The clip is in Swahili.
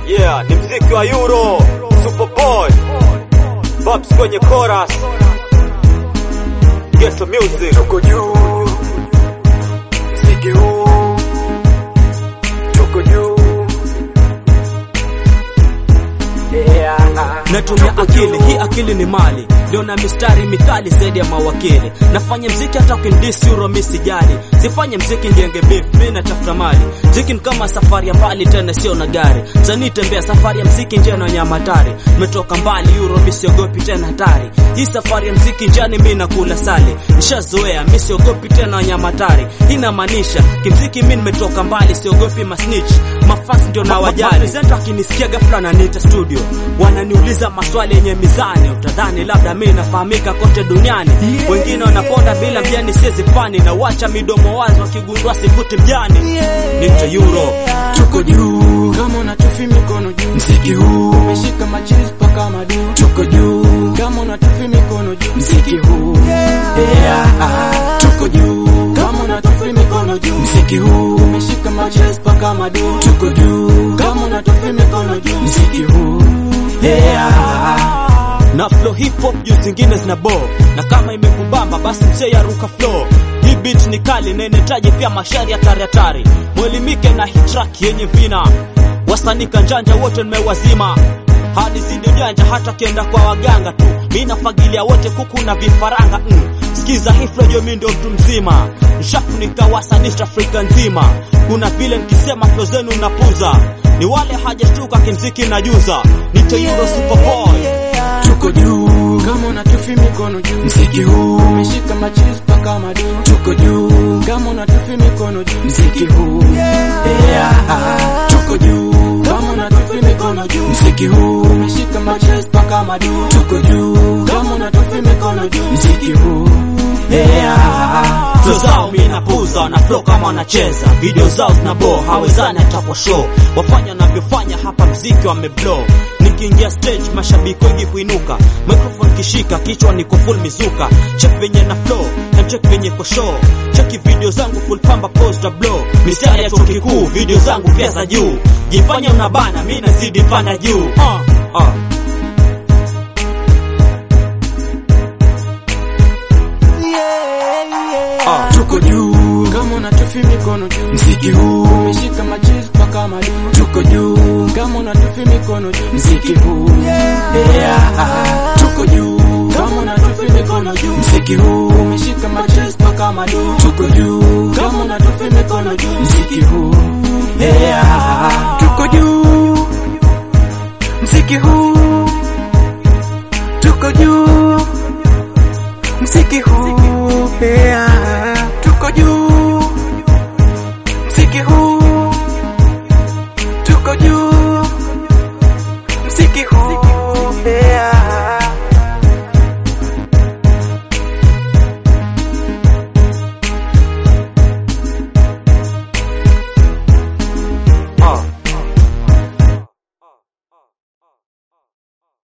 Yeah, ni mziki wa Euro, Superboy, Babs kwenye chorus, Ghetto Music. Tuko juu, mziki huu, tuko juu. Yeah. natumia akili hii akili ni mali ndio na mistari mikali zaidi ya mawakili nafanya mziki hata ukindisi uro mi sijali sifanye mziki njenge beef mi natafuta mali mziki ni kama safari ya mbali tena sio na gari sanii tembea safari ya mziki njia na nyama hatari nimetoka mbali uro mi siogopi tena hatari hii safari ya mziki njiani mi nakula sali nishazoea mi siogopi tena wanyama hatari hii inamaanisha kimziki mi nimetoka mbali siogopi masnitch mafasi ndio na wajali presenter akinisikia ghafla ananiita studio wananiuliza maswali yenye mizani utadhani labda mi nafahamika kote duniani wengine wanaponda bila mjani siezi fani na wacha midomo wazi wakigundua sifuti mjani nito euro Tuko juu kama unatufi mikono juu, mziki huu umeshika machizi paka madu. Tuko juu kama unatufi mikono juu, mziki huu yeah. Tuko juu kama unatufi mikono juu, mziki huu umeshika machizi paka madu. Tuko juu kama unatufi mikono juu, mziki huu yeah. na flow hip hop juu zingine zina bo na kama imekubamba basi msee ya ruka flow hii beat ni kali na inahitaji pia mashari hatari hatari mwelimike na hii track yenye vina wasanii kanjanja wote nimewazima hadi zidi ujanja hata kienda kwa waganga tu mi nafagilia wote kuku na vifaranga mm. sikiza hii flow jo mi ndio mtu mzima nshafunika wasanii East Afrika nzima kuna vile nikisema flow zenu napuza ni wale hajashtuka kimziki najuza nito Euro Superboy Tuko juu kama unatufi mikono juu, mziki huu umeshika machizi paka madu. Tuko juu kama unatufi mikono juu, mziki huu yeah. Tuko juu kama unatufi mikono juu, mziki huu umeshika machizi paka madu. Tuko juu kama unatufi mikono juu, mziki huu yeah. Flow zao mi napuza na flow kama wanacheza video zao zinabo hawezani hata kwa show wafanya wanavyofanya hapa mziki wameblow nikiingia stage mashabiki wengi huinuka microphone kishika kichwa niko full mizuka check venye na flow na check venye ko show cheki video zangu full pamba poster blow mistari ya chuo kikuu video zangu pia za juu jifanya unabana mi nazidi panda juu uh, uh. Ah, tuko juu kama unatufi mikono juu, mziki huu umeshika machizi paka madu. Tuko juu kama unatufi mikono juu, mziki huu yeah. Tuko juu kama unatufi mikono juu, mziki huu umeshika machizi paka madu. Tuko juu kama unatufi mikono juu, mziki huu yeah. Tuko juu mziki huu, tuko juu mziki huu yeah. Tuko juu